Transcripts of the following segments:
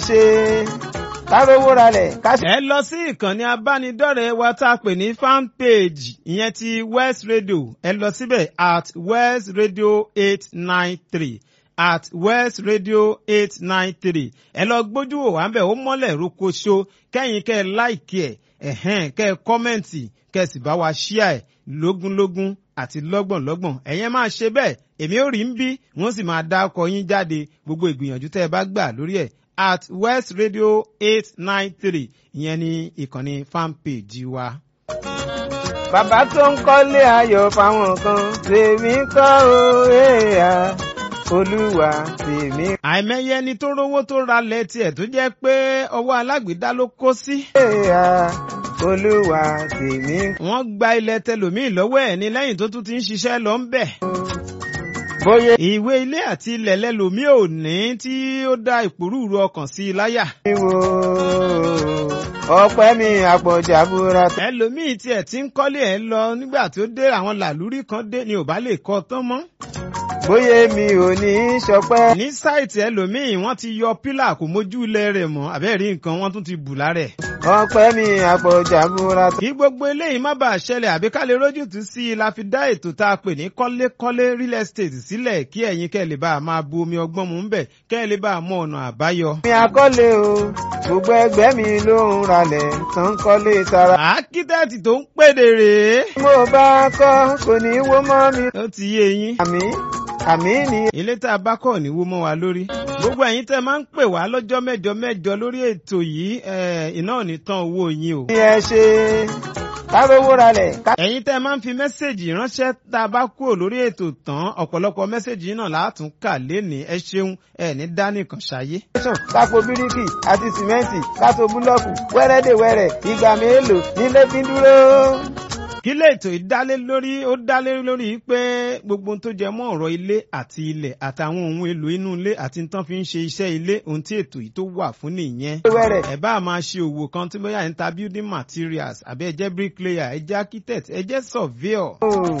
ṣe kárówó ralẹ̀ ká ṣe. ẹ lọ sí ìkànnì abánidọ́rẹ̀ẹ́ wa tá a pè ní fan page ìyẹn ti west radio ẹ lọ síbẹ̀ at west radio eight nine three at west radio eight nine three ẹ lọ gbójú wò wá ń bẹ̀ ó mọ́lẹ̀ rokoṣo kẹ́yìn kẹ́ ẹ láìkí ẹ̀ ẹ̀hẹ́n kẹ́ ẹ kọ́mẹ̀ǹtì kẹ́ ẹ sì bá wa ṣíà ẹ̀ lógúnlógún àti lọ́gbọ̀nlọ́gbọ̀n ẹ̀yẹn máa ṣe bẹ́ẹ̀ èmi ò rí ń bí wọ́n sì máa dá ọkọ̀ yín jáde gbogbo ìgbìyànjú tẹ́ ẹ bá gbà lórí ẹ̀ at west radio eight nine three ìyẹn ní ìkànnì fanpage wa. bàbá tó ń kọ́lé ayọ̀ fáwọn kan tèmi kọ́ o èèyàn olúwa tèmi àìmọye ẹni tó rówó tó ralẹ̀ tiẹ̀ tó jẹ́ pé ọwọ́ alágbèédá ló kó sí. èèyàn olúwa tèmi wọ́n gba ilẹ̀ tẹlòmíì lọ́wọ́ ẹ̀ ní lẹ́yìn tó tún ti ń ṣiṣẹ́ lọ ń bẹ̀. bóyá ìwé ilé àti ilẹ̀ lẹ́lòmíì ò ní tí ó dá ìpòrúurú ọkàn sí i láyà. ìwò ọpẹ́ mi àpọ̀jà búra tó. ẹlòmíì tiẹ̀ ti ń kọ́lé ẹ̀ lọ nígbà tó dé àwọn làlúrí kan dé ni ò bá lè kọ́ tán mọ́. bóyá mi ò ní í ṣọpẹ́. ní sáìtì ẹlòmíì wọ́n ti yọ pílà kò mójú ilẹ̀ rẹ̀ mọ́ àbẹ́ẹ̀rí nǹkan wọ́n tún ti bù lára ẹ̀. ọpẹ́ mi àpọ̀jà búra tó. kí gbogbo eléyìí má bàa ṣẹlẹ̀ àbí ká lè rójútùú sí i la fi dá ètò tá a pè ní kọ́lékọ́lé real estate sílẹ̀ kí ẹ̀yin kẹ́ lè bá a máa bu omi ọgbọ́n mu ń bẹ̀ kẹ́ lè bá a mọ ọ̀nà àbáyọ. mi àkọ́lé o gbogbo ẹgbẹ́ mi ló ń ralẹ̀ tó ń kọ́lé tara. àkítẹ́ẹ̀tì tó ń pèdè rèé. bí mo bá kọ́ kò ní í wó mọ́ mi. ó ti yé yín. àmì àmì ni ilé tá a bá kọ̀ ní wó mọ́ wa lórí. gbogbo ẹ̀yin tẹ́ máa ń pè wá lọ́jọ́ mẹ́jọ mẹ́jọ lórí ètò yìí ẹ̀, iná ò ní tán owó yín o. ẹ ṣe kárówó ralẹ̀ ká. ẹ̀yin tẹ́ máa ń fi mẹ́sẹ̀gì ránṣẹ́ tá a bá kúrò lórí ètò tán ọ̀pọ̀lọpọ̀ mẹ́sẹ̀gì náà látún kà lénìí ẹ ṣeun ẹ ní dánìkan ṣayé. tẹsán kápò bíríkì àti sìmẹ́ǹtì kátó búlọ́ọ̀kù wẹ́rẹ́dẹ̀wẹ́rẹ́ ìgbà mélòó nílé fi ń dúró. kí lè ètò ìdálé lórí ó dálé lórí pé gbogbo ohun tó jẹ mọ́ ọ̀rọ̀ ilé àti ilẹ̀ àtàwọn ohun èlò inú ilé àti nǹkan fi ń ṣe iṣẹ́ ilé ohun tí ètò yìí tó wà fún nìyẹn. wẹ́rẹ́ ẹ bá máa ṣe òwò kan tí bóyá ń ta building materials àbí ẹ jẹ́ bricklayer ẹ jẹ́ architect ẹ jẹ́ surveyor. o.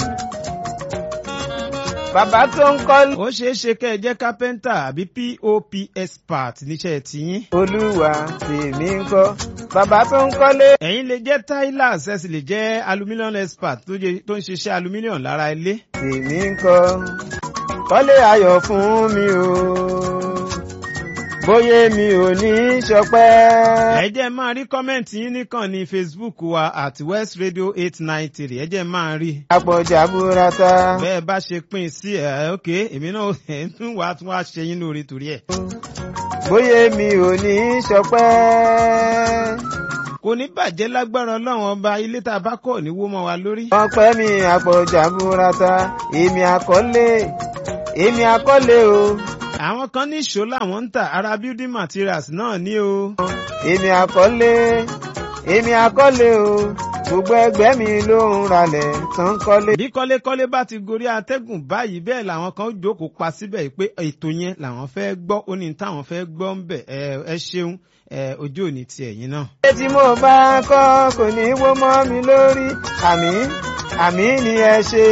bàbá tó ń kọ́ ó ṣeé ṣe kẹ́ ẹ jẹ́ carpenter àbí pop expert níṣẹ́ tiyín. olúwa tèmi ń kọ́ bàbá tó ń kọ́lé. ẹ̀yin lè jẹ́ tilers ẹ sì lè jẹ́ aluminium expert tó jẹ́- tó ń ṣiṣẹ́ aluminium lára ilé. tèmi ń kọ́ kọ́lé ayọ̀ fún mi o bóyá mi ò ní í ṣọpẹ́. ẹ jẹ́ máa rí kọ́mẹ̀ntì yín nìkan ní facebook wa at west radio eight nine three ẹ jẹ́ máa rí. àpọ̀jà burata. bẹ́ẹ̀ bá ṣe pín in sí ẹ̀ ok èmi náà ẹ̀ ń tún wá tún wá ṣe yín lórí torí ẹ̀. bóyá mi ò ní í ṣọpẹ́. kò ní bàjẹ́ lágbára ọlọ́run ọba ilé tá a bá kọ̀ ní wó mọ́ wa lórí. ọpẹ́ mi àpọ̀jà burata èmi àkọ́lé èmi àkọ́lé o àwọn kan ní ìṣó làwọn ń tà ara building materials náà ní o. èmi àkọ́lé èmi àkọ́lé o gbogbo ẹgbẹ́ mi ló ń ralẹ̀ tó ń kọ́lé. bí kọ́lékọ́lé bá ti gorí atẹ́gùn báyìí bẹ́ẹ̀ làwọn kan jókòó pa síbẹ̀ pé ètò yẹn làwọn fẹ́ gbọ́ ó ní táwọn fẹ́ gbọ́ ń bẹ̀ ẹ ẹ ṣeun ẹ ojú òní ti ẹ̀yìn náà. ilé tí mo bá kọ́ kò ní wó mọ́ mi lórí àmì àmì ni ẹ ṣe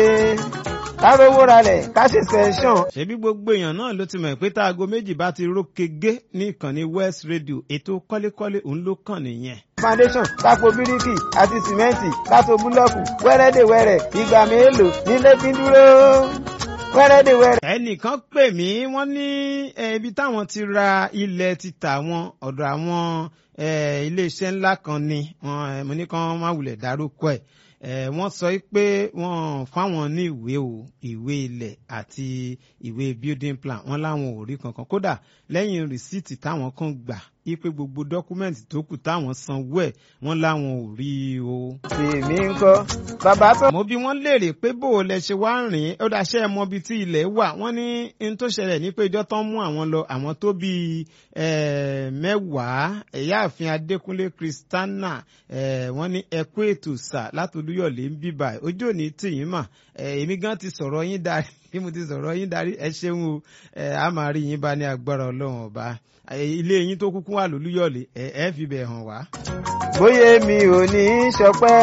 kárówó ralẹ̀ ká ṣe sẹ́ńsọ̀n. ṣebí gbogbo èèyàn náà ló ti mọ̀ pé tá aago méjì bá ti rókege ní ìkànnì west radio ètò kọ́lékọ́lé òun ló kàn nìyẹn. foundation kápò bíríkì àti sìmẹ́ǹtì kátó búlọ́ọ̀kù wẹ́rẹ́dẹ̀wẹ́rẹ́ ìgbà mélòó nílé fi ń dúró wẹ́rẹ́dẹ̀wẹ́rẹ́. ẹnìkan pè mí wọ́n ní eh, ibi táwọn ti ra ilẹ̀ títà wọn ọ̀dọ̀ àwọn eh, iléeṣẹ́ ńlá kan ni wọ́n, eh, mo ní kán má wulẹ̀ dárúkọ ẹ̀ Eh, wọ́n sọ pé wọ́n fáwọn ní ìwé o ìwé ilẹ̀ àti ìwé building plan wọ́n láwọn ò rí kankan kódà lẹ́yìn rìsíìtì táwọn kan gbà ipe gbogbo dọ́kúmẹ́ǹtì tó kù táwọn sanwó ẹ̀ wọ́n láwọn ò rí i o tèmi ń kọ́ bàbá tó. mo bí wọ́n léèrè pé bó o lẹ ṣe wá ń rìn ó dáṣẹ́ mọ ibi tí ilẹ̀ wà wọ́n ní n tó ṣẹlẹ̀ ní pé ìjọ tán mú àwọn lọ àwọn tó bíi eh, mẹ́wàá ẹ̀yáàfin adékúnlé kristana eh, wọ́n ní ẹkú ètò sà látolúyọ̀lé ń bíbà ojú òní tìyín mà eh, èmi gan ti sọ̀rọ̀ yín darí bí mo ti sọ̀rọ̀ yín darí ẹ ṣeun o eh, a máa rí yín bá ní agbára ọlọ́run ọba Eh, ilé yín tó kúkú wà lólúyọ̀lé ẹ ẹ fi bẹ̀ hàn wá. bóyá mi ò ní í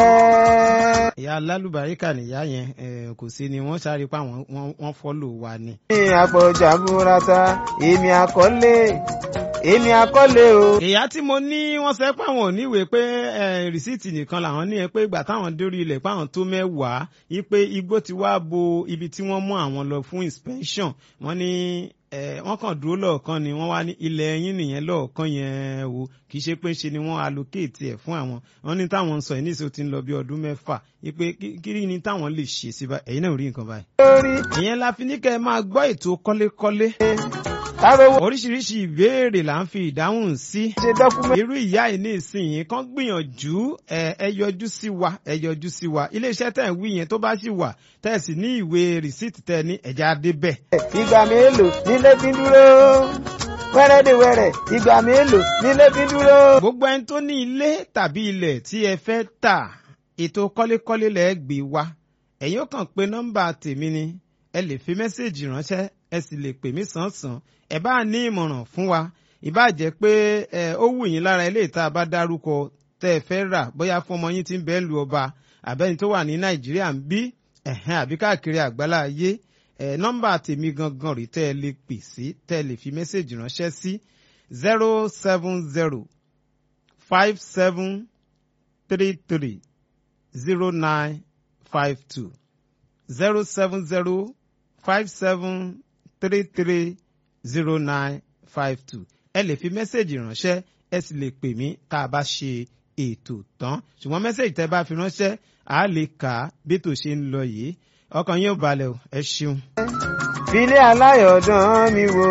ṣọpẹ́. ìyá alálùbáríkà nìyá yẹn eh, kò sí ni wọ́n sáré pa wọ́n wọ́n fọ́lò wa ni. ní àpọ̀jà burata èmi àkọ́lé èmi akọ́lé o. ìyá tí mo ní wọ́n sọ pé àwọn ò níwèé pé eh, rìsíìtì nìkan làwọn ní ẹ pé ìgbà táwọn dórí ilẹ̀ pé àwọn tó mẹ́wàá yí pé igbó ti wá bo ibi tí wọ́n mú àwọn lọ fún inspection wọ́n ní eh, wọ́n kàn dúró lọ́ọ̀kan ni wọ́n wá ní ilẹ̀ ẹ̀yìn nìyẹn lọ́ọ̀kan yẹn o kì í ṣe pé ṣe ni wọ́n allocate ẹ̀ fún àwọn wọ́n ní táwọn ń sọ ẹ̀ ní ìṣó ti ń lọ bí ọdún mẹ́fà yí pé kí- kí ni táwọn lè ṣe sí báyìí ẹ̀yin náà ò rí nǹkan báyìí. lórí ìyẹn la fi ní kẹ́ ẹ máa gbọ́ ètò kọ́lékọ́lé kárówó oríṣiríṣi ìbéèrè là ń fi ìdáhùn sí ṣe dọ́kúmẹ́ntì. irú ìyá yìí ní ìsinyìí kan gbìyànjú ẹ ẹ yọjú sí wa ẹ yọjú sí wa iléeṣẹ́ tẹ̀ ń wí yẹn tó bá sì wà tẹ̀ sì ní ìwé rìsíìtì tẹ̀ ní ẹ̀já adébẹ̀. ìgbà mélòó nílé fi dúró wẹ́rẹ́dẹ̀wẹ́rẹ́ ìgbà mélòó nílé fi dúró. gbogbo ẹni tó ní ilé tàbí ilẹ̀ tí ẹ fẹ́ tà ètò kọ́lékọ́lé lẹ́ẹ̀ gbé wa ẹ̀yin ó kàn pé nọ́mbà tèmi ni ẹ lè fi mẹ́sẹ̀gì ránṣẹ́ ẹ sì lè pè mí sàn-sàn ẹ bá ní ìmọ̀ràn fún wa ìbá jẹ́ pé ẹ ó wù yín lára ilé ìta bá dárúkọ tẹ́ ẹ fẹ́ rà bóyá fún ọmọ yín tí ń bẹ́ẹ̀ lu ọba àbẹ́ni tó wà ní nàìjíríà ń bí ẹ̀hẹ́n àbí káàkiri àgbálá ayé ẹ nọ́mbà tèmi gangan rí tẹ́ ẹ lè pè sí tẹ́ ẹ lè fi mẹ́sẹ̀gì ránṣẹ́ sí zero seven zero five seven three three zero nine five two zero seven zero five seven three three zero nine five two ẹ lè fi mẹ́sẹ̀gì ránṣẹ́ ẹ sì lè pè mí tá a bá ṣe ètò tán ṣùgbọ́n mẹ́sẹ̀gì tẹ́ bá fi ránṣẹ́ à á lè kà á bí ètò ṣe ń lọ yìí ọkàn yín ò balẹ̀ o ẹ ṣeun. filé aláyọ̀dán mi wò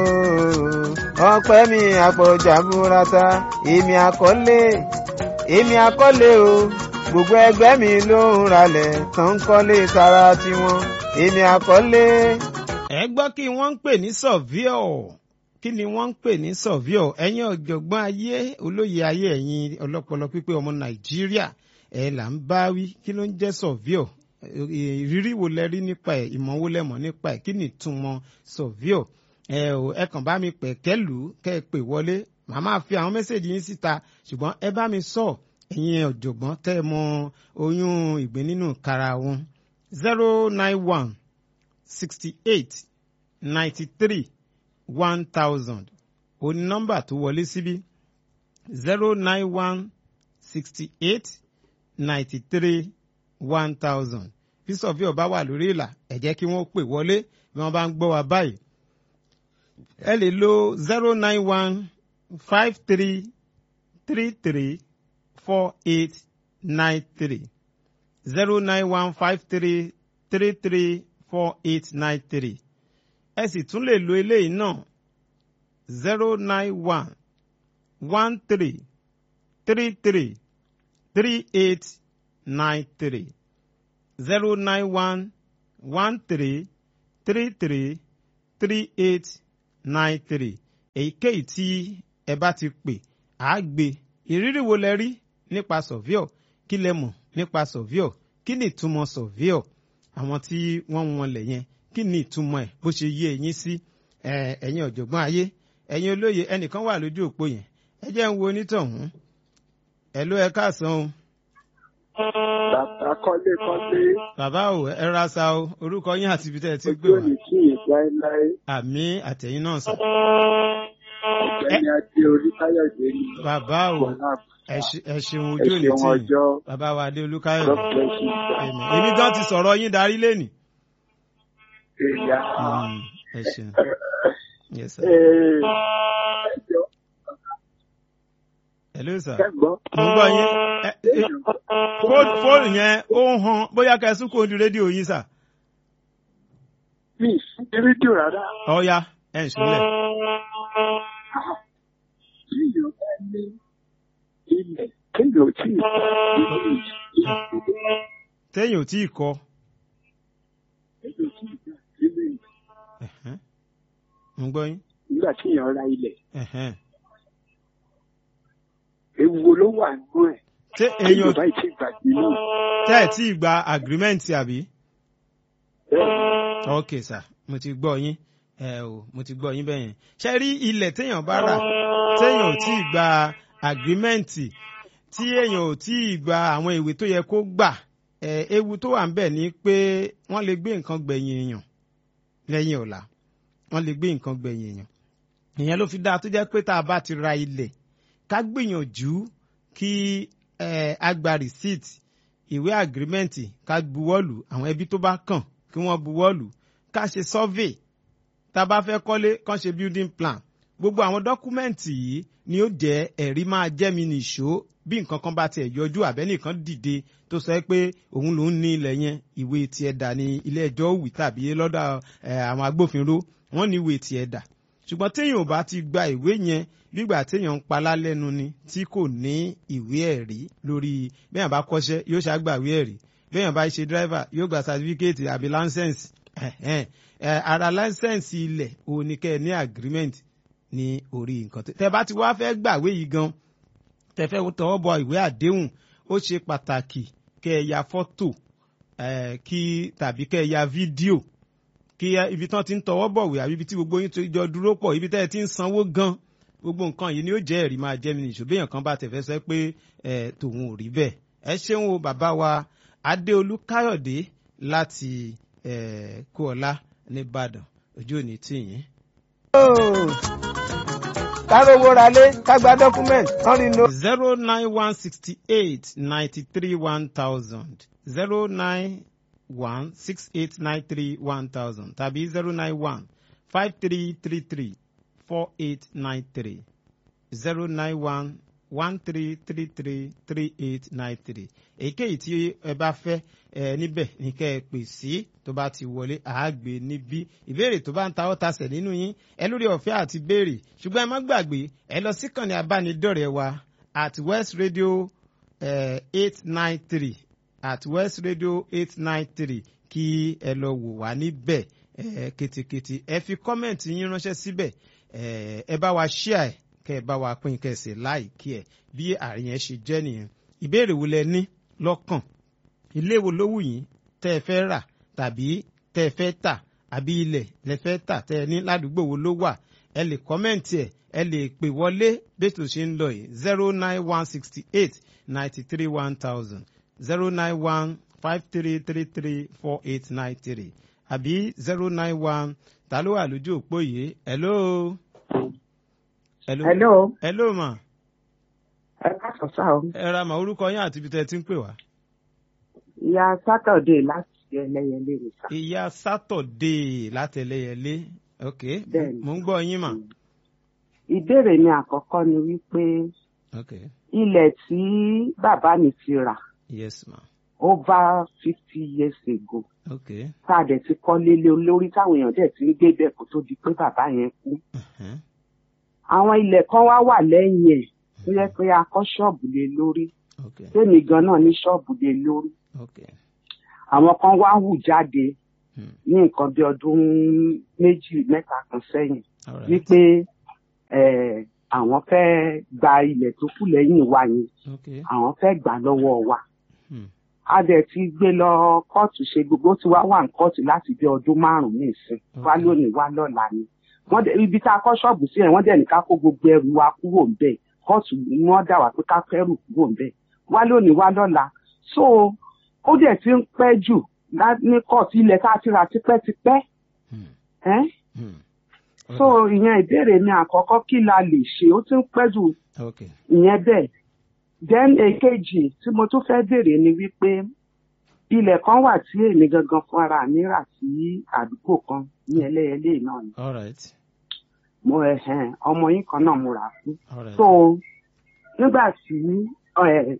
ọpẹ́ mi àpọ̀jà burata èmi akọ́lé èmi akọ́lé o gbogbo ẹgbẹ́ mi ló ń ralẹ̀ tó ń kọ́lé tara tiwọn èmi akọ́lé. ẹ gbọ́ kí wọ́n ń pè ní sọ̀víọ̀ kí ni wọ́n ń pè ní sọ̀víọ̀ ẹ̀yin ọ̀jọ̀gbọ́n ayé olóye ayé ẹ̀yin ọlọ́pọlọ pípé ọmọ nàìjíríà ẹ̀ là ń bá wí kí ló ń jẹ́ sọ̀víọ̀ ìrírí wo lẹ rí nípa ẹ̀ ìmọ̀ wo lẹ mọ̀ nípa ẹ̀ kí ni ìtumọ̀ sọ̀víọ̀ ẹ ò ẹ kàn bá mi pẹ̀ kẹ́lù kẹ́ ẹ pè wọlé màá máa fi àwọn mẹ́sẹ̀gì yín síta ṣùgbọ́n ẹ bá mi sọ ẹ̀yin ọ̀jọ̀gbọ́n tẹ́ ẹ mọ oyún ìgbín nínú kara wọn zero nine one sixty eight ninety three one thousand òní nọ́mbà tó wọlé síbí zero nine one sixty eight ninety three one thousand bí sọfíọ bá wà lórí ìlà ẹ jẹ́ kí wọ́n pè wọlé bí wọ́n bá ń gbọ́ wa báyìí ẹ lè lo zero nine one five three three three four eight nine three zero nine one five three three three four eight nine three ẹ sì tún lè lo eléyìí náà zero nine one one three three three three eight nine three zero nine one one three three three three eight nine three èyíkéyìí tí ẹ bá ti pè á gbé ìrírí wo lẹ rí nípa sọ̀víọ̀ kí lẹ mọ̀ nípa sọ̀víọ̀ kí ni ìtumọ̀ sọ̀víọ̀ àwọn tí wọ́n ń wọlé yẹn kí ni ìtumọ̀ ẹ̀ bó ṣe yé ẹ̀yin sí ẹ̀, ẹ̀yin ọ̀jọ̀gbọ́n ayé ẹ̀yin olóye ẹnìkan wà lójú òpó yẹn ẹ jẹ́ ń wo onítọ̀hún ẹ̀ ló ẹ káàsán o bàbá kọ́lé kọ́lé bàbá o ẹ ra sa o orúkọ yín àti ibi tẹ́ ẹ ti gbé ojú wá òní kí yìí láéláé àmì àtẹ̀yìn náà sọ ọ̀gbẹ́ni adé oríkáyọ̀dé ní bàbá o wọlá ẹ ṣe- ẹ ṣeun ẹ ojú òní ṣeun tì yín ọjọ́ bàbá wa adé olúkáyọ̀ God bless you Àmín. èmi gan ti sọ̀rọ̀ yín darí lẹ́nì. èyà ẹ ṣeun yes sir. ẹjọ́ hello sir. kẹ́gbọ́ mo gbọ́ yín Ẹ- ẹ- fóònù fóònù yẹn ó ń han bóyá kẹsùn kò di rédíò yín sà. mi sí rédíò rárá ọ̀ya ẹ̀ ń ṣúlẹ̀. tí yóò bá ní ilẹ̀ kéèyàn tí ì téèyàn ò tí ì kọ. kéèyàn tí ì gbà sílẹ̀ Ẹ̀hẹ́n. mo gbọ́ yín. nígbà tí èèyàn ra ilẹ̀ Ẹ̀hẹ́n. ewu ló wà nínú ẹ̀ ṣé kéèyàn èèyàn bá ti gbàgbé náà tẹ́ ẹ̀ tí ì gba agreement àbí. bẹ́ẹ̀ ok sir mo ti gbọ́ yín ẹ o mo ti gbọ́ yín bẹ́ẹ̀ yẹn ṣe rí ilẹ̀ téèyàn bá rà téèyàn ò tí ì gba agirímẹ́ǹtì tí èèyàn ò tí ì gba àwọn ìwé tó yẹ kó gbà ẹ ewu tó wà ń bẹ̀ ni pé wọ́n lè gbé nǹkan gbẹ̀yìn èèyàn lẹ́yìn ọ̀la wọ́n lè gbé nǹkan gbẹ̀yìn èèyàn ìyẹn ló fi dáa tó jẹ́ pé tá a bá ti ra ilẹ̀ ká gbìyànjú kí eh, a gba receipt ìwé agreement ká buwọ́lù àwọn ẹbí tó bá kàn kí wọ́n buwọ́lù ká ṣe survey tá a bá fẹ́ kọ́lé kán ṣe building plan gbogbo àwọn dọ́kúmẹ́ǹtì yìí ni ó jẹ́ ẹ̀rí máa jẹ́ mi nìṣó bí nǹkan kan bá tiẹ̀ yọjú àbẹ́nìkan dìde tó sọ pé òun lòún ní ilẹ̀ yẹn ìwé tiẹ̀ dà ní ilé ẹjọ́ òwì tàbí lọ́dọ̀ eh, àwọn agbófinró wọ́n ní ìwé tiẹ̀ dà ṣùgbọ́n téèyàn ò bá ti gba ìwé yẹn gbígbà téèyàn ń palá lẹ́nu ni tí kò ní ìwé ẹ̀rí lórí bẹ́ẹ̀ bá kọ́ṣẹ́ yóò ṣàgbà ìwé ẹ̀rí bẹ́ẹ̀ bá ṣe dírẹ́fà yóò gba sàtífíkẹ́ẹ̀tì àbí láńsẹ̀nsì ara láńsẹ̀nsì ilẹ̀ òun ni kẹ́ ẹ ní agreement ní orí nǹkan tẹ́ bá ti wá fẹ́ gbàwé yìí gan tẹ́ fẹ́ tọwọ́ bọ ìwé àdéhùn ó ṣe pàtàkì kẹ́ ẹ ya fọ́tò kí tàbí kẹ́ ẹ ya fídíò kí ibi tán ti ń tọwọ́ bọ̀wé àbí ibi tí gbogbo yín tó jọ dúró pọ̀ ibi tẹ́ ẹ ti ń sanwó gan gbogbo nǹkan yìí ni ó jẹ́ ẹ̀rí máa jẹ́ mi nìṣó béèyàn kan bá tẹ̀fẹ́ sọ pé tòun ò rí bẹ́ẹ̀ ẹ ṣeun o bàbá wa adéolú káyọ̀dé láti kúọlá nìbàdàn ojú òní tìyín. kárówó ralé kágbá dọ́kúmẹ̀ntì kan rí no. zero nine one sixty eight ninety three one thousand zero nine one six eight nine three one thousand tàbí zero nine one five three three three four eight nine three zero nine one one three three three three eight nine three èyíkéyìí tí ẹ bá fẹ́ ẹ níbẹ̀ ní kẹ́ ẹ pè sí tó bá ti wọlé àágbé níbí ìbéèrè tó bá ń ta ọ́ tasẹ̀ nínú yín ẹ lórí ọ̀fẹ́ àti béèrè ṣùgbọ́n ẹ má gbàgbé ẹ lọ síkànnì abánidọ́rẹ̀ẹ́ wa at west radio eight nine three at west radio eight nine three kí ẹ lọ wò wá níbẹ̀ ẹ ketekete ẹ fi kọ́mẹ̀ntì yín ránṣẹ́ síbẹ̀ ẹ bá wa ṣíà ẹ kẹ ẹ bá wa pín kẹsì láìkí ẹ bí àárín yẹn ṣe jẹ́ nìyẹn ìbéèrè wo lẹ ní lọ́kàn ilé wo ló wù yín tẹ́ ẹ fẹ́ rà tàbí tẹ́ ẹ fẹ́ tà àbí ilẹ̀ lẹ fẹ́ tà tẹ́ ẹ ní ládùúgbò wo ló wà ẹ lè kọ́mẹ̀ntì ẹ̀ ẹ lè pè wọlé bẹ́tò ṣe ń lọ yìí zero nine one sixty eight ninety three one thousand zero nine one five three three three four eight nine three àbí zero nine one ta ló wà lójú òpó yìí hello. hello. hello. hello ma. ẹ káàsán sá o. ẹ ra mà orúkọ yín àti ibi tẹ́ ẹ ti ń pè wá. ìyá sátọ̀dé láti ẹlẹ́yẹlé ni sá. ìyá sátọ̀dé láti ẹlẹ́yẹlé ok Bẹ́ẹ̀ni. mo ń gbọ́ yín mà. ìbéèrè mi àkọ́kọ́ ni wípé ok ilẹ̀ tí bàbá mi ti rà yes ma over fifty years ago ok tá a dẹ̀ ti kọ́ lélẹ̀ olórí táwọn èèyàn dẹ̀ ti ń gbé bẹ́ẹ̀ kó tó di pé bàbá yẹn kú. uh-huh. àwọn ilẹ̀ kan wá wà lẹ́yìn ẹ̀ tó yẹ pé a kọ́ ṣọ́ọ̀bù lé lórí ok tèmi gan náà ní ṣọ́ọ̀bù lé lórí ok àwọn kan wá hù jáde hmm. ní nǹkan bí ọdún méjì mẹ́ta kan sẹ́yìn all right wípé eh, àwọn fẹ́ gba ilẹ̀ tó kù lẹ́yìn wa yẹn ok àwọn fẹ́ gbà lọ́wọ́ wa hmm. a dẹ̀ ti gbé lọ kóòtù ṣe gbogbo tí wá wà ní kóòtù láti bí ọdún márùn-ún nìsín wá Okay. lónìí wá lọ́la ni wọ́n dẹ̀ ibi tá a kọ́ ṣọ́ọ̀bù sí yẹn wọ́n dẹ̀ ní ká kó gbogbo ẹrù wa kúrò ń bẹ̀ kóòtù ni wọ́n dà wá pé ká kẹ́rù kúrò ń bẹ̀ wá lónìí wá lọ́la so ó dẹ̀ ti ń pẹ́ jù lá- ní kóòtù ilẹ̀ tá a ti rà tipẹ́tipẹ́ Hmm. ẹ́ Hmm. so ìyẹn ìbéèrè mi àkọ́kọ́ kí la lè ṣe ó ti ń pẹ́ jù ok ìyẹn bẹ́ẹ̀ then èkejì tí mo tún fẹ́ béèrè ni wípé ilẹ̀ kan wà tí èmi gangan fún ara mi rà sí àdúgbò kan ní ẹlẹ́yẹlé náà ni all right mo ẹ̀hẹ̀n ọmọ yín kan náà mo rà fún all right so nígbà tí ẹ,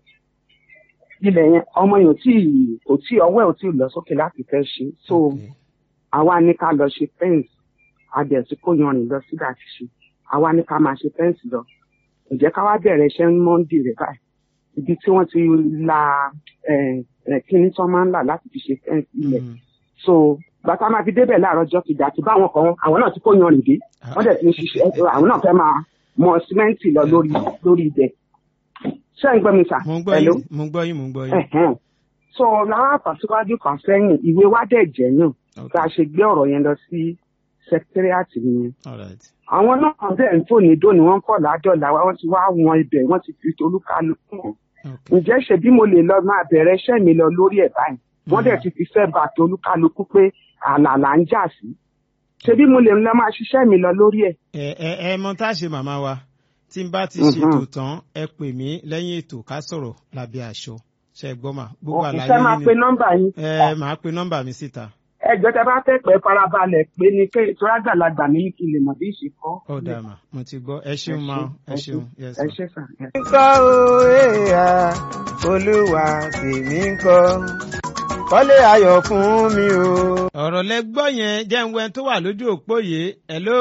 ilẹ̀ yẹn ọmọ yẹn ò tí ì- kò tí ọwọ́ ẹ̀ ò tí ì lọ sókè láti fẹ́ ṣe so ok àwa ní ká lọ ṣe fẹ́ǹsì adẹ̀sí kó yanrìn lọ síbi àti ṣe àwa ní ká máa ṣe fẹ́ǹsì lọ ǹjẹ́ ká wá bẹ̀rẹ̀ iṣẹ́ mọ́ndì rẹ̀ báyìí ibi tí wọ́n ti la ẹ̀, ẹ̀, kíní tí wọ́n máa ń là láti fi ṣe fẹ́ǹsì ilẹ̀ Hmm. so bàtà máa fi débẹ̀ láàárọ̀ ọjọ́ kejì àti báwọn kan àwọn náà ti kó yanrìn dé wọ́n dẹ̀ ti ń ṣiṣẹ́ àwọn náà fẹ́ máa mọ símẹ́ǹtì lọ lórí lórí ibẹ̀ ṣé ń gbọ́ mi sà mo ń gbọ́ Hello? yín mo ń gbọ́ yín mo ń gbọ́ yín Ẹ̀hẹ́n. so láwọn àtàsíwájú kan sẹ́yìn ìwé wa dẹ̀ jẹ́ yàn ok bá a ṣe gbé ọ̀rọ̀ yẹn lọ sí secretariat nìyẹn. all right àwọn náà bẹ́ẹ̀ ń tò ní dóni wọ́n kọ̀ ládọ́là wa wọ́n ti wá wọn ibẹ̀ wọ́n ti fi olúkálukú hàn. ok ǹjẹ́ ṣe bí mo lè lọ máa bẹ̀rẹ̀ iṣẹ́ mi lọ lórí ẹ̀ báyìí wọ́n dẹ̀ ti fi fẹ́ bá tó olúkálukú pé àlà là ń jà sí. ṣebí mo lè lọ máa ṣiṣẹ́ mi lọ lórí ẹ̀. ẹ ẹ ẹ mọ tá a ṣe màmá wa tí n bá ti Mhm. ṣètò tán ẹ pè mí lẹ́yìn ètò ká sọ̀rọ̀ lábẹ́ aṣọ ṣe é gbọ́ mà gbogbo àlàyé ìṣe máa yín pe ni nọ́mbà yín. ẹ màá pe nọ́mbà mi síta ẹjọ́ tẹ bá fẹ́ pẹ́ farabalẹ̀ pé ní kí ìtura àgbàlagbà ní kí n lè mọ̀ bí ìṣe kọ́. ó dáa mà mo ti gbọ́ ẹ ṣeun ma ẹ ṣeun yes ẹ ma. ṣe sàn. ńkọ́ o èèyà olúwa tèmi ńkọ́ kọ́lé ayọ̀ fún mi o. ọ̀rọ̀ lẹ gbọ́ yẹn jẹ́ ń wẹ́n tó wà lójú òpó yìí hello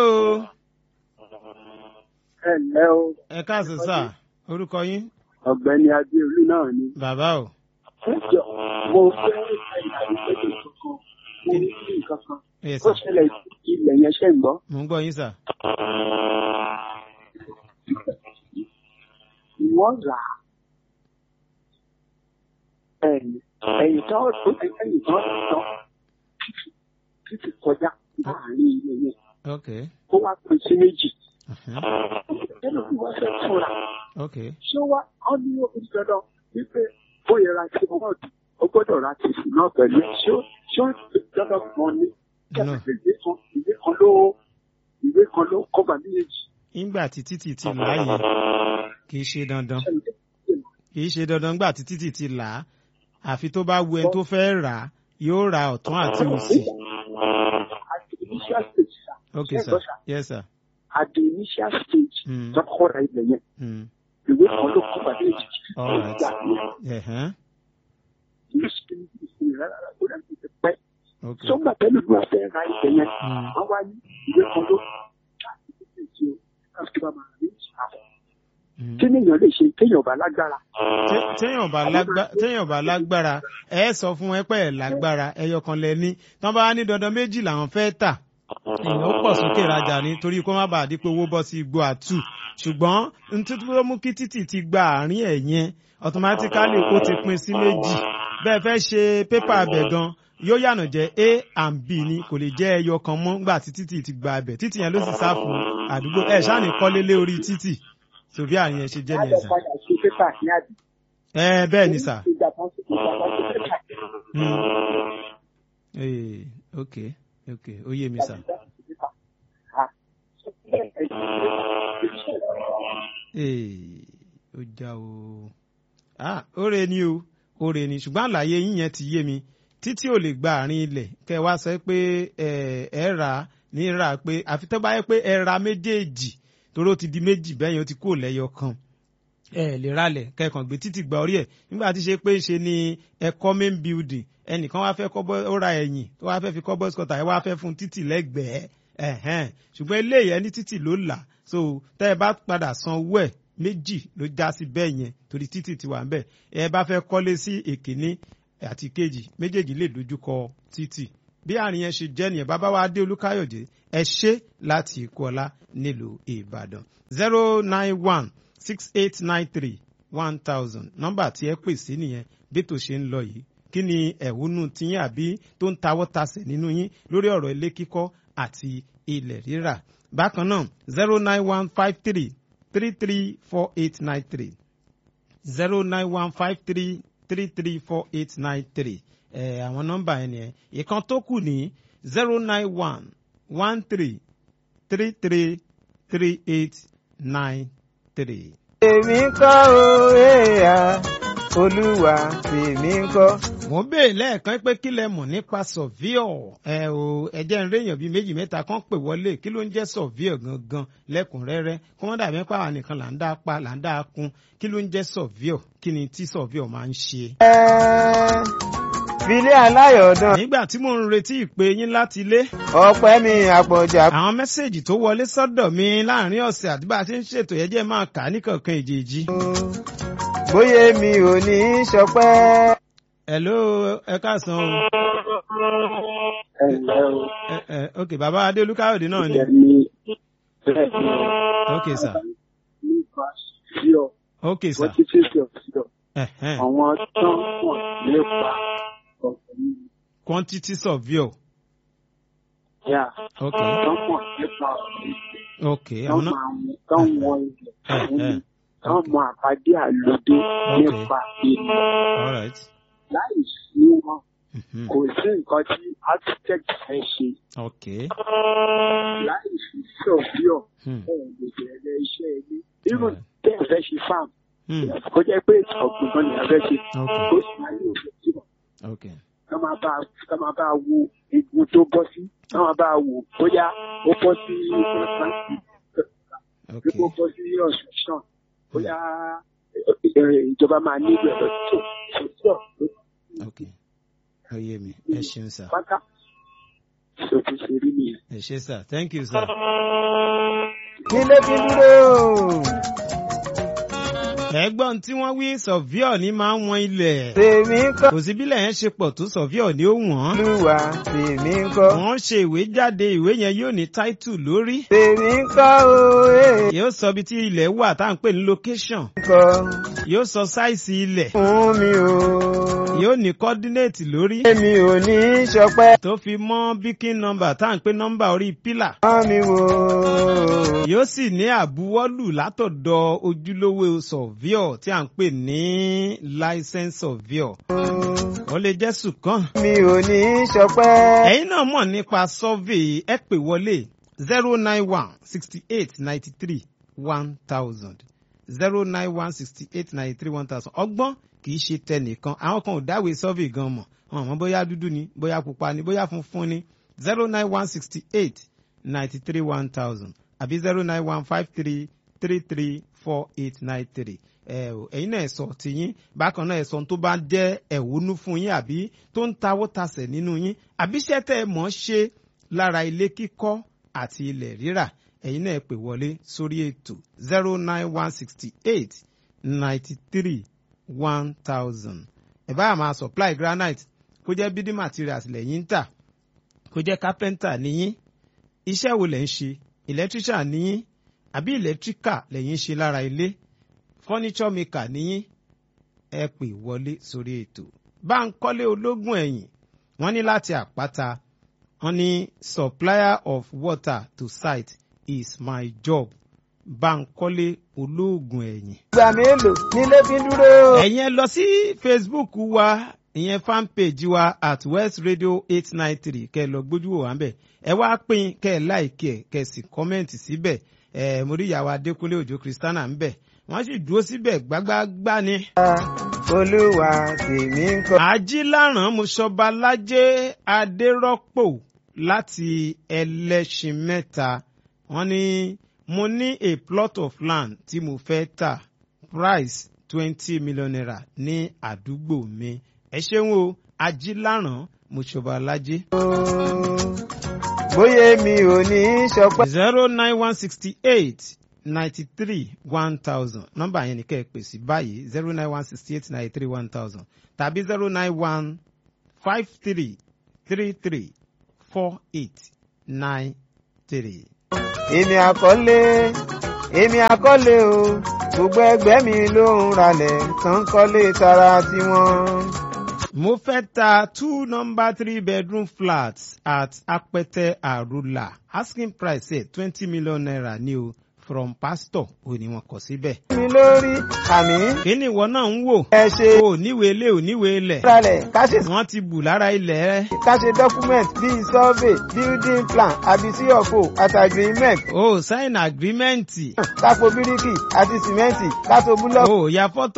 ẹ ǹlẹ́ o ẹ káàsán sà orúkọ yín ọ̀gbẹ́ni adéolú náà ni. bàbá o Ẹjọ́ mo fẹ́ ẹ̀yà ìgbẹ́jọ́ kankan mo ní kí nǹkan kan. yes Ó sà ṣẹlẹ̀ ilẹ̀ yẹn ṣẹ̀ ń gbọ́. mò ń gbọ́ yín sà Wọ́n rà á. Ẹ̀yìn ẹ̀yìn tó ẹ̀yìn tó tán títí kọjá láàrin ilé yẹn. ok Ó wá pín sí méjì. uh-huh. Nínú bí wọ́n fẹ́ fúnra. ok Ṣé wá ọ́ ní omi dandan wípé ó yẹ ra ti wọ́n dùn? Ó gbọ́dọ̀ ra ti sùn náà pẹ̀lú. Ṣé ó ṣé ó dandan kan ni? No. Kẹ́kẹ́ ìwé kan ìwé kan ló ìwé kan ló kọ́ba méjèèjì. nígbà tí títì ti là á yẹn kì í ṣe dandan kì í ṣe dandan nígbà tí títì ti là á àfi tó bá wu ẹni tó fẹ́ rà á yóò ra ọ̀tún àti òsì At the initial stage, sir. ok Ṣé sir gbọ́, sir? yes sir At the initial stage, Mm. tọ́kọ́ ra ilẹ̀ yẹn, mm. ìwé kan ló kọ́ba méjèèjì. all right Ìgbà yẹn, ẹ̀hán kì í ṣe ìsinmi rárá, ó dà bí ti pẹ́. ok Sọ́gbà tẹ́lẹ̀ ló wá fẹ́ ra ilẹ̀ yẹn. Mm. Wọ́n wá ní ìwé kan ló láti tètè ṣe o. Láti bá máa rí ìṣàfọ̀. Mm. Kí nìyẹn lè ṣe kéèyàn bá lágbára? Té- téèyàn bá lágbá- téèyàn bá lágbára ẹ sọ fún ẹ pé ẹ lágbára ẹyọ kan lẹ ní tán bá ní dandan méjì làwọn fẹ́ tà èèyàn ó pọ̀ sókè rajà ní torí kó má bàa di pé owó bọ́ sí igbó àtù ṣùgbọ́n nítorí tó mú kí títì ti gba àárín ẹ̀ yẹn automatically ó ti pín sí méjì bẹ́ẹ̀ fẹ́ ṣe pépà abẹ gan yóò yànà jẹ́ a and b ni kò lè jẹ́ ẹyọ kan mọ́ nígbà tí títì ti gba abẹ títì yẹn ló sì sá fún àdúgbò ẹ̀ ṣáà ní kọ́lé lé orí títì tòbí àárín ẹ̀ ṣe jẹ́ Á lọ nìyẹn sà. padà ṣe pépà ní àdì. ẹ bẹ́ẹ̀ ni sà. Ìgbà kan sí ìgbà kan sí pépà. Mm. Eh, ok ok ó yé mi sà. Eh, ó já o. Ah, ó re ni o ó re ni ṣùgbọ́n àlàyé yín yẹn ti yé mi títí ò lè gba àárín ilẹ̀ kẹ wá sọ pé ẹ ẹ rà ní rà pé àfi tó bá yẹ pé ẹ ra méjèèjì torí ó ti di méjì bẹ́yẹn ó ti kúrò lẹ́yọ kan ẹ lè ralẹ̀ kẹkàn gbé títì gba orí ẹ̀ nígbà tí ṣe pé ṣe ni ẹ̀kọ́ main building ẹnìkan wá fẹ́ kọ́ bọ́ ó ra ẹ̀yìn tó wá fẹ́ fi kọ́ bọ́sì kọ́tà ẹ wá fẹ́ fún títì lẹ́gbẹ̀ẹ́ ẹ̀hẹ́n ṣùgbọ́n eléyìí ẹni títì ló là so tẹ́ ẹ bá padà san owó ẹ̀ méjì ló já sí bẹ́ẹ̀ yẹn torí títì ti wà ń bẹ̀ ẹ bá fẹ́ kọ́lé sí èkíní àti kejì méjèèjì lè dojúkọ títì bí àárín yẹn ṣe jẹ́ nìyẹn bàbá wa adé olúkáyọ̀dé ẹ ṣe láti ìkọlá nílùú ìbàdàn zero nine one six eight nine three one thousand nọ́mbà tí ẹ pè sí nìyẹn bí tó ṣe ń lọ yìí kí ni ẹ̀hónú tiyín àbí tó ń tawọ́ tasẹ̀ nínú yín lórí ọ̀rọ̀ ilé kíkọ́ àti ilẹ̀ rírà bákan náà zero nine one five three three three four eight nine three zero nine one five three three three four eight nine three ẹ àwọn nọ́mbà yẹn nìyẹn ìkan tó kù ní zero nine one one three three three three eight nine three. tèmi ńkọ́ o èèyà olúwa tèmi ńkọ́. mo béè lẹ́ẹ̀kan pé kí lẹ mọ̀ nípa sọ̀víọ̀ ẹ o ẹ̀jẹ̀ ń réèyàn bíi méjì mẹ́ta kan pè wọlé kí ló ń jẹ́ sọ̀víọ̀ gangan lẹ́kùnrẹ́rẹ́ kí wọ́n dàbí pé àwọn nìkan là ń dá pa là ń dá kun kí ló ń jẹ́ sọ̀víọ̀ kí ni tí sọ̀víọ̀ máa ń ṣe. ẹ filé aláyọ̀dán nígbà tí mò ń retí ìpè yín láti ilé ọpẹ́ mi àpọ̀jà àwọn mẹ́sẹ̀gì tó wọlé sọ́dọ̀ mi láàrin ọ̀sẹ̀ àti bá a ṣe ń ṣètò yẹn jẹ́ máa kà á níkọ̀ọ̀kan èjèèjì. bóyá mi ò ní í ṣọpẹ́. hello ẹ káàsán o Ẹ ǹlẹ́ o. ẹ ẹ ok bàbá adéolú káyọ̀dé náà ni Ìyẹn ni bẹ́ẹ̀ ni ok sir nípa síọ̀ ok sir wọ́n ti ṣe síọ̀ síọ̀. ẹ̀hẹ́n. Àwọn tán mọ̀ nípa ọ̀sẹ̀ yìí. quantity surveyor Yà ok tán mọ̀ nípa ọ̀sẹ̀ yìí. ok Tán àwọn náà máa mú tán wọ ilẹ̀. ẹ̀hẹ́n. Tán mọ àbádé àlòdé Okay. nípa ilẹ̀. all right Láì sí wọn Mhm. kò sí nǹkan tí architect fẹ́ ṣe ok láì fi sọ̀fíọ̀ Hmm. ẹ̀ lè bẹ̀rẹ̀ iṣẹ́ ilé even Right. tẹ́ ẹ fẹ́ ṣe farm Hmm. kó jẹ́ pé ọ̀gbìn kan nìyẹn fẹ́ ṣe ok kó sì máa ní òfin tí wọ́n ok ká máa bá ká máa bá wo igun tó bọ́ sí ká máa bá wò bóyá ó bọ́ sí ok bí ó bọ́ sí ọ̀ṣunṣàn bóyá ẹ, ìjọba máa nílò ẹ̀rọ tó tó tó ok ó yé mi ẹ ṣeun sir pátá tó ti ṣe rí nìyẹn. ẹ ṣe sir thank you sir. nílé fi dúró. ẹ̀gbọ́n tí wọ́n wí sọ̀víọ̀ ní máa ń wọn ilẹ̀ tèmi ń kọ́ kò sí bílẹ̀ yẹn ṣe pọ̀ tó sọ̀víọ̀ ní ó wọ̀n. olúwa tèmi ń kọ́. wọ́n ṣe ìwé jáde ìwé yẹn yóò ní táìtù lórí. tèmi ń kọ́ o ee yóò sọ ibi tí ilẹ̀ wà tá à ń pè ní location. kọ́ yóò sọ sáìsì ilẹ̀. fún mi o. yóò ní coordinate lórí. èmi ò ní í ṣọpẹ́ tó fi mọ́ bíkín nọ́mbà tá à ń pè nọ́mbà orí pílà. mọ́ mi wò. yóò sì ní àbúwọ́lù látọ̀dọ̀ ojúlówó sọ̀víọ̀ tí à ń pè ní license surveyor. ó lè jẹ́ sùkàn. mi ò ní í ṣọpẹ́. ẹ̀yin náà mọ̀ nípa survey ẹ pè wọlé zero nine one sixty eight ninety three one thousand zero nine one sixty eight ninety three one thousand ọgbọ́n kì í ṣe tẹnìkan àwọn kan ò dáwèé survey gan mọ̀ wọn mọ̀ bóyá dúdú ni bóyá pupa ni bóyá funfun ni zero nine one sixty eight ninety three one thousand àbí zero nine one five three three three four eight nine three ẹ ò ẹ̀yin náà ẹ sọ tiyín bákan náà ẹ sọ ohun tó bá jẹ́ ẹ̀wúnú fún yín àbí tó ń tawó tasẹ̀ nínú yín àbí iṣẹ́ tẹ́ ẹ mọ̀ ọ́ ṣe lára ilé kíkọ́ àti ilẹ̀ rírà ẹ̀yin náà ẹ pè wọlé sórí ètò zero nine one sixty eight ninety three one thousand ẹ bá máa supply granite kó jẹ́ building materials lẹ́yìn ń tà kó jẹ́ carpenter níyín iṣẹ́ wo lẹ̀ ń ṣe electrician níyín àbí electrical lẹ́yìn ń ṣe lára ilé furniture maker níyín ẹ pè wọlé sórí ètò Báńkọ́lé ológun ẹ̀yìn wọ́n ní láti àpáta wọ́n ní supplier of water to site is my job Báńkọ́lé ológun ẹ̀yìn. ìgbà mélòó nílé fi dúró. ẹ̀yin ẹ lọ sí Facebook wa ìyẹn fan page wa at West Radio eight nine three kẹ́ ẹ lọ gbójú wò wá ń bẹ̀ ẹ wá pín kẹ́ ẹ láìkí ẹ kẹ́ ẹ sì kọ́mẹ́ǹtì síbẹ̀ ẹ mo rí ìyàwó Adékúnlé Òjó Kristiana ń bẹ̀ wọ́n sì dúró síbẹ̀ gbágbágbá ni. olúwa tèmi ń kọ́. ajílàrán mọ́ṣọ́balájé adérọ́pò láti ẹlẹ́ṣin mẹ́ta wọ́n ní mo ní a plot of land tí mo fẹ́ tà price twenty million naira ní àdúgbò mi ẹ ṣeun o ajílàrán mọ́ṣọ́balájé. bóyá mi ò ní í ṣọpẹ́. zero nine one sixty eight ninety three one thousand nọ́mbà yẹn ni kẹ́ ẹ pè sí báyìí zero nine one sixty eight ninety three one thousand tàbí zero nine one five three three three four eight nine three. èmi àkọlé èmi àkọlé o gbogbo ẹgbẹ́ mi ló ń ralẹ̀ tán kọ́lé tara tiwọn. mo fẹ́ ta two number three bedroom flats at apẹtẹ àrùlà asking price ẹ̀ twenty million naira ni o from pastor ò ní wọn kọ síbẹ̀. mi lórí àmì kí ni ìwọ náà ń wò? ẹ ṣe o níwèé ilé ò níwèé ilẹ̀. ralẹ̀ ká ṣe wọ́n ti bù lára ilẹ̀ rẹ. ká ṣe document bíi survey building plan àbí cfo àti agreement o sign agreement. kápò bíríkì àti sìmẹ́ǹtì kátó búlọ́ọ̀kù. o ya fọ́tò